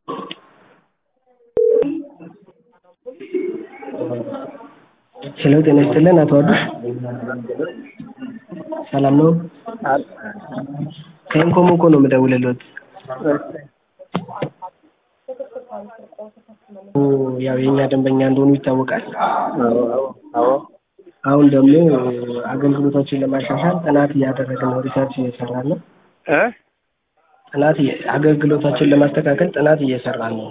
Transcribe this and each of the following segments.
ሄሎ ጤና ይስጥልን አቶ አዱሽ ሰላም ነው? ከኢንኮም እኮ ነው የምደውልልዎት። ያው የእኛ ደንበኛ እንደሆኑ ይታወቃል። አሁን ደግሞ አገልግሎቶችን ለማሻሻል ጥናት እያደረግን ነው፣ ሪሰርች እየሰራን ነው። ጥናት አገልግሎታችን ለማስተካከል ጥናት እየሰራን ነው።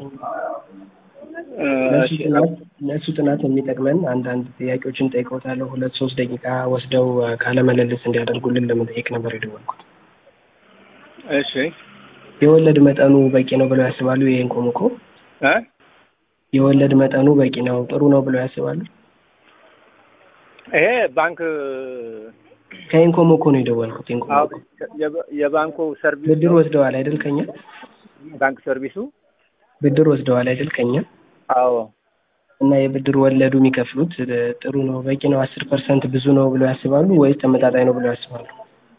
ለእሱ ጥናት ለእሱ ጥናት የሚጠቅመን አንዳንድ ጥያቄዎችን ጠይቀውታለሁ። ሁለት ሶስት ደቂቃ ወስደው ቃለ ምልልስ እንዲያደርጉልን ለመጠየቅ ነበር የደወልኩት። እሺ የወለድ መጠኑ በቂ ነው ብለው ያስባሉ? የኢንኮም እኮ እ የወለድ መጠኑ በቂ ነው ጥሩ ነው ብለው ያስባሉ? ይሄ ባንክ ከኢንኮም እኮ ነው የደወልኩት። ኢንኮም አዎ፣ እኮ የባ- የባንኩ ሰርቪስ ብድር ወስደዋል አይደል ከኛ? ባንክ ሰርቪሱ ብድር ወስደዋል አይደል ከኛ? አዎ እና የብድር ወለዱ የሚከፍሉት ጥሩ ነው በቂ ነው አስር ፐርሰንት ብዙ ነው ብለው ያስባሉ ወይስ ተመጣጣኝ ነው ብለው ያስባሉ?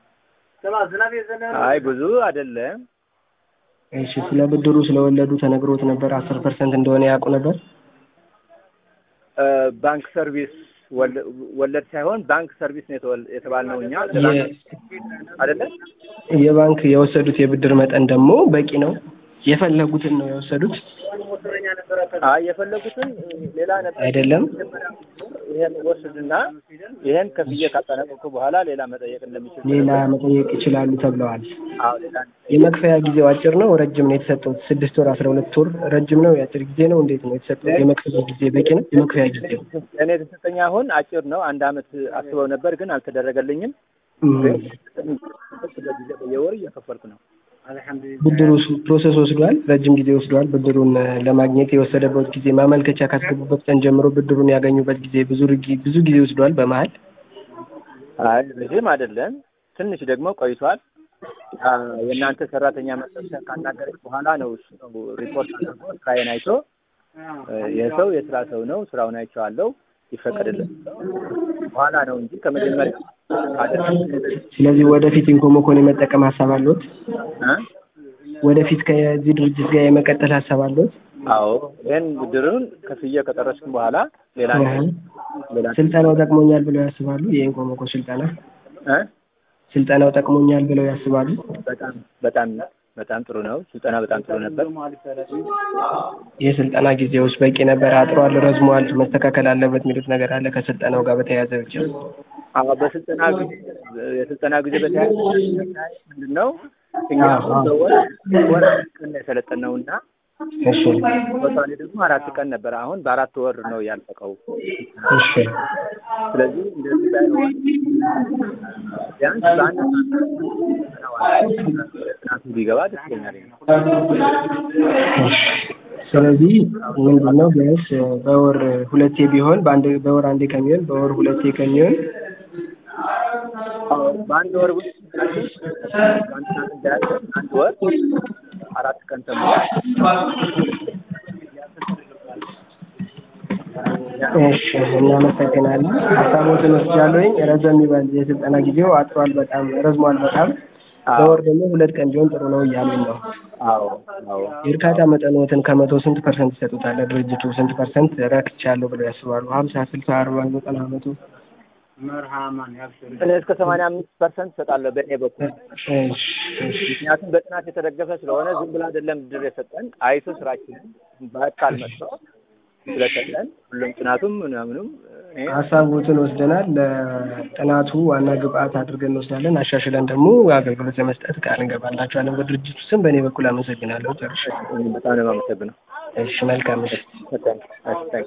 አይ ብዙ አይደለም። እሺ ስለ ብድሩ ስለወለዱ ተነግሮት ነበር? አስር ፐርሰንት እንደሆነ ያውቁ ነበር? እ ባንክ ሰርቪስ ወለ- ወለድ ሳይሆን ባንክ ሰርቪስ ነው የተወል- የተባልነው እኛ የ- አይደለም። የባንክ የወሰዱት የብድር መጠን ደግሞ በቂ ነው የፈለጉትን ነው የወሰዱት አይ የፈለጉትን ሌላ ነበር አይደለም? ይሄን ወስድና ይሄን ከፍዬ ካጠናቀቁ በኋላ ሌላ መጠየቅ እንደሚችል ሌላ መጠየቅ ይችላሉ ተብለዋል። አዎ ሌላ የመክፈያ ጊዜው አጭር ነው ረጅም ነው የተሰጠውት? ስድስት ወር አስራ ሁለት ወር ረጅም ነው የአጭር ጊዜ ነው እንዴት ነው የተሰጠው? የመክፈያ ጊዜ በቂ ነው? የመክፈያ ጊዜው እኔ የተሰጠኝ አሁን አጭር ነው። አንድ አመት አስበው ነበር ግን አልተደረገልኝም። እም፣ በጊዜ በየወር እየከፈልኩ ነው። ብድሩ ፕሮሰስ ወስዷል? ረጅም ጊዜ ወስዷል? ብድሩን ለማግኘት የወሰደበት ጊዜ ማመልከቻ ካስገቡበት ቀን ጀምሮ ብድሩን ያገኙበት ጊዜ ብዙ ርጊ- ብዙ ጊዜ ወስዷል በመሀል? አይ ብዙም አይደለም፣ ትንሽ ደግሞ ቆይቷል። አ፣ የእናንተ ሰራተኛ መሰብሰብ ካናገረች በኋላ ነው እሱ ነው ሪፖርት አድርጎ ስራዬን አይቶ እ፣ ይህ ሰው የስራ ሰው ነው፣ ስራውን አይቼዋለሁ፣ ይፈቀድልን በኋላ ነው እንጂ ከመጀመሪያ አይደለም። ስለዚህ ወደፊት ኢንኮሞኮን የመጠቀም ሀሳብ አለዎት? እ? ወደፊት ከዚህ ድርጅት ጋር የመቀጠል ሀሳብ አለዎት? አዎ ይህን ብድሩን ከፍዬ ከጨረስኩ በኋላ ሌላ እህ። ሌላ ስልጠናው ጠቅሞኛል ብለው ያስባሉ? የኢንኮሞኮ ስልጠና እ? ስልጠናው ጠቅሞኛል ብለው ያስባሉ? በጣም በጣም በጣም ጥሩ ነው። ስልጠና በጣም ጥሩ ነበር። የስልጠና ጊዜውስ በቂ ነበር? አጥሯል? ረዝሟል? መስተካከል አለበት የሚሉት ነገር አለ ከስልጠናው ጋር በተያያዘ ብቻ? አዎ በስልጠና ጊዜ የስልጠና ጊዜ በተያያዘ ምንድን ነው እኛ አዎ፣ አዎ። በወር ወር አራት ቀን ነው የሰለጠነው እና እሺ ቦታኔ ደግሞ አራት ቀን ነበር። አሁን በአራት ወር ነው ያለቀው። እሺ ስለዚህ እንደዚህ ላይ ነው ቢያንስ በአንድ ጥናቱ ቢገባ ደስ ይለኛል። እሺ። ስለዚህ ምንድን ነው ቢያንስ በወር ሁለቴ ቢሆን በአንድ በወር አንዴ ከሚሆን በወር ሁለቴ ከሚሆን አዎ፣ በአንድ ወር ውስጥ በአንድ ቀን እንዳያለ አንድ ወር አራት ቀን ተምሮ እሺ እናመሰግናለን። ሀሳቦትን ወስጃለሁኝ። ረዘም ይበል የስልጠና ጊዜው አጥሯል፣ በጣም ረዝሟል በጣም በወር ደግሞ ሁለት ቀን ቢሆን ጥሩ ነው እያሉኝ ነው። አዎ አዎ የእርካታ መጠንዎትን ከመቶ ስንት ፐርሰንት ይሰጡታል? ድርጅቱ ስንት ፐርሰንት ረክቻለሁ ብለው ያስባሉ? ሀምሳ ስልሳ አርባ ዘጠና መቶ እኔ እስከ ሰማንያ አምስት ፐርሰንት እሰጣለሁ በእኔ በኩል እሺ እሺ ምክንያቱም በጥናት የተደገፈ ስለሆነ ዝም ብሎ አይደለም ብድር የሰጠን አይቶ ስራችንን በአካል መጥቶ ስለሰጠን ሁሉም ጥናቱም ምናምኑም እኔ ሀሳቦትን ወስደናል። ለጥናቱ ዋና ግብአት አድርገን እንወስዳለን። አሻሽለን ደግሞ አገልግሎት ለመስጠት ቃል እንገባላችኋለን። በድርጅቱ ስም በእኔ በኩል አመሰግናለሁ። ጨርሻለሁ። በጣም ነው የማመሰግነው። እሺ መልካም ምሽት። በጣም